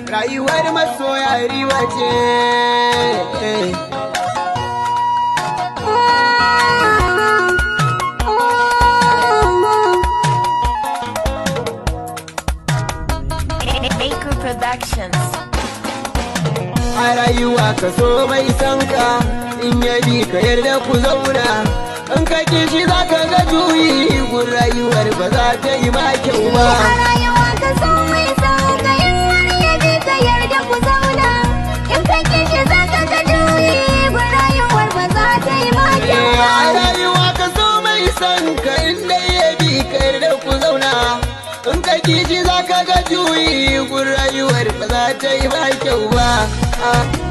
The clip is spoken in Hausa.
rayuwar masoya riba ce Maker Productions. a rayuwa ka so mai san ka in ya bi ka yarda ku zauna in ka ki shi za ka ga juyi gun rayuwar ba za ta yi ma kyau ba A rayuwa ka so mai sauka in har ya bi ka yarda ku zauna in ka kishi za ka ga juyi gun rayuwar ba za ta yi ma kyau Eh, ba. a rayuwa ka so mai san ka in dai ya bi ka yarda ku zauna in ka ki shi za ka ga juyi gun rayuwar ba za ta yi ma kyau ba Ah.